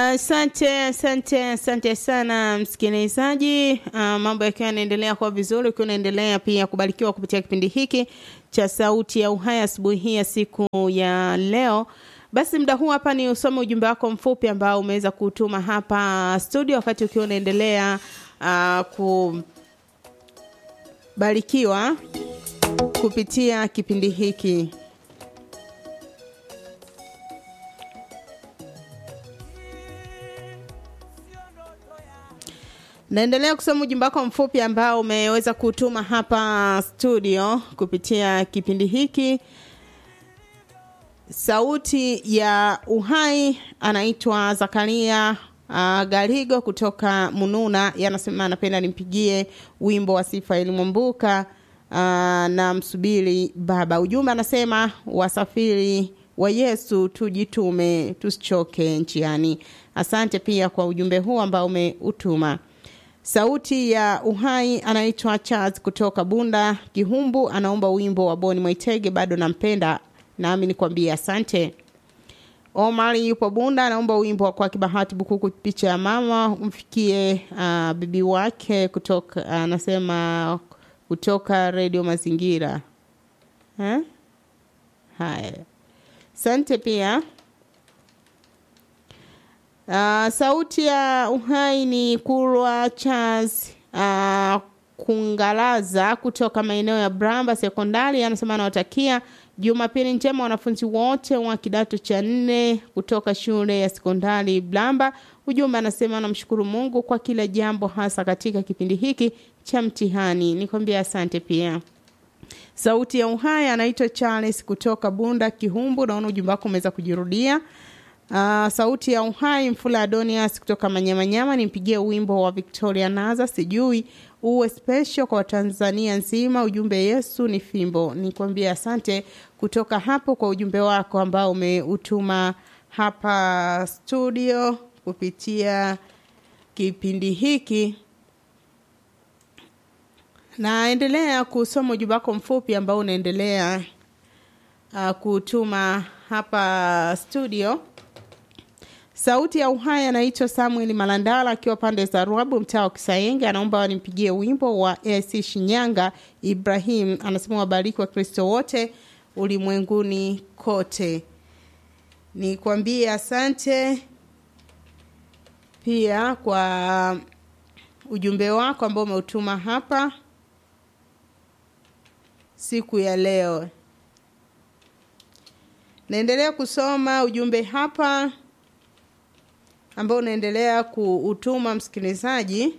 Asante, asante, asante sana msikilizaji. Uh, mambo yakiwa yanaendelea kuwa vizuri, ukiwa unaendelea pia kubarikiwa kupitia kipindi hiki cha Sauti ya Uhai asubuhi hii ya siku ya leo. Basi muda huu hapa ni usome ujumbe wako mfupi ambao umeweza kutuma hapa studio, wakati ukiwa unaendelea uh, kubarikiwa kupitia kipindi hiki. Naendelea kusoma ujumbe wako mfupi ambao umeweza kutuma hapa studio kupitia kipindi hiki. Sauti ya Uhai anaitwa Zakaria uh, Garigo kutoka Mununa, yanasema anapenda nimpigie wimbo wa sifa Elimwambuka uh, na msubiri Baba. Ujumbe anasema wasafiri wa Yesu tujitume, tusichoke njiani. Asante pia kwa ujumbe huu ambao umeutuma. Sauti ya Uhai anaitwa Charles kutoka Bunda Kihumbu, anaomba wimbo wa Boni Mwaitege, bado nampenda, nami nikwambie asante. Omari yupo Bunda, anaomba wimbo wa kwake Bahati Bukuku, picha ya mama umfikie uh, bibi wake kutoka anasema uh, kutoka redio Mazingira ha? Haya, asante pia. Uh, sauti ya uhai ni Kurwa Charles uh, Kungalaza kutoka maeneo ya Bramba Sekondari, anasema anawatakia Jumapili njema wanafunzi wote wa kidato cha nne kutoka shule ya sekondari Blamba. Ujumbe anasema anamshukuru Mungu kwa kila jambo, hasa katika kipindi hiki cha mtihani. Nikwambia asante pia. Sauti ya uhai anaitwa Charles kutoka Bunda Kihumbu. Naona ujumbe wako umeweza kujirudia. Uh, sauti ya uhai Mfula Adonias kutoka Manyamanyama, nimpigie wimbo wa Victoria Naza, sijui uwe special kwa Tanzania nzima. Ujumbe Yesu ni fimbo. Nikwambia asante kutoka hapo kwa ujumbe wako ambao umeutuma hapa studio kupitia kipindi hiki. Naendelea kusoma ujumbe wako mfupi ambao unaendelea uh, kutuma hapa studio. Sauti ya uhai anaitwa Samuel Malandala akiwa pande za Ruabu, mtaa wa Kisayenge, anaomba wanimpigie wimbo wa AC Shinyanga. Ibrahim anasema wabariki wa Kristo wote ulimwenguni kote. Nikwambie asante pia kwa ujumbe wako ambao umeutuma hapa siku ya leo. Naendelea kusoma ujumbe hapa ambao unaendelea kuutuma msikilizaji,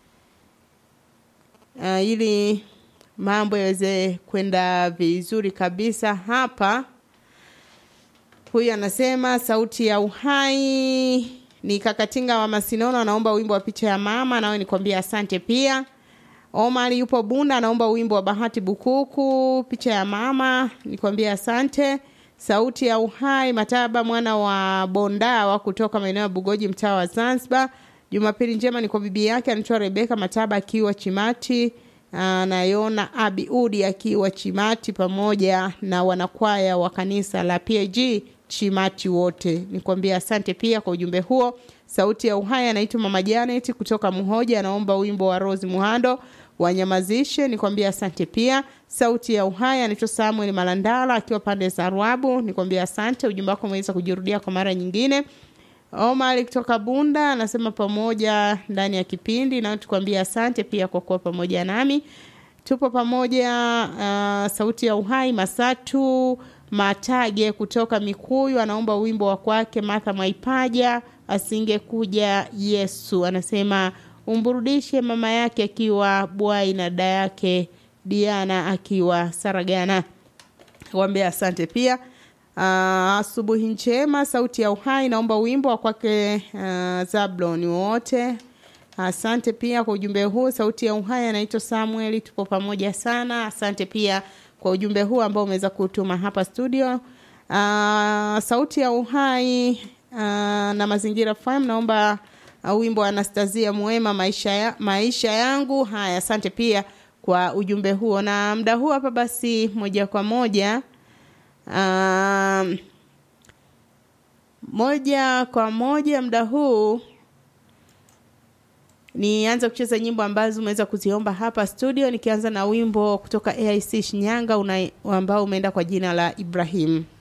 uh, ili mambo yaweze kwenda vizuri kabisa hapa. Huyu anasema sauti ya uhai ni Kakatinga wa Masinono, anaomba wimbo wa picha ya mama, nawe nikwambia asante pia. Omar yupo Bunda, anaomba wimbo wa Bahati Bukuku, picha ya mama, nikwambia asante. Sauti ya Uhai Mataba mwana wa Bondawa kutoka maeneo ya Bugoji mtaa wa Zanzibar. Jumapili njema ni kwa bibi yake anaitwa Rebeka Mataba akiwa Chimati, anayona Abiudi akiwa Chimati pamoja na wanakwaya wa kanisa la PAG Chimati wote. Nikwambia asante pia kwa ujumbe huo. Sauti ya Uhai anaitwa Mama Janet kutoka Muhoja, anaomba wimbo wa Rose Muhando wanyamazishe nikwambia asante pia. Sauti ya Uhai anaitwa Samuel Malandala akiwa pande za Rwabu, nikwambia asante. Ujumbe wako umeweza kujirudia kwa mara nyingine. Omar kutoka Bunda anasema pamoja ndani ya kipindi, na tukwambia asante pia kwa kuwa pamoja nami, tupo pamoja. Uh, Sauti ya Uhai Masatu Matage kutoka Mikuyu anaomba wimbo wa kwake Martha Mwaipaja, asingekuja Yesu, anasema umburudishe mama yake akiwa Bwai na dada yake Diana akiwa Saragana. Wambia asante pia. Asubuhi uh, njema. Sauti ya Uhai naomba wimbo wa kwake uh, Zablon wote. Asante pia kwa ujumbe huu. Sauti ya Uhai anaitwa Samuel, tupo pamoja sana. Asante pia kwa ujumbe huu ambao umeweza kutuma hapa studio. Uh, Sauti ya Uhai uh, na Mazingira FM naomba uh, wimbo wa Anastasia Mwema maisha, ya, maisha yangu. Haya, asante pia kwa ujumbe huo, na muda huu hapa basi moja kwa moja um, moja kwa moja muda huu nianze kucheza nyimbo ambazo umeweza kuziomba hapa studio, nikianza na wimbo kutoka AIC Shinyanga una, ambao umeenda kwa jina la Ibrahim.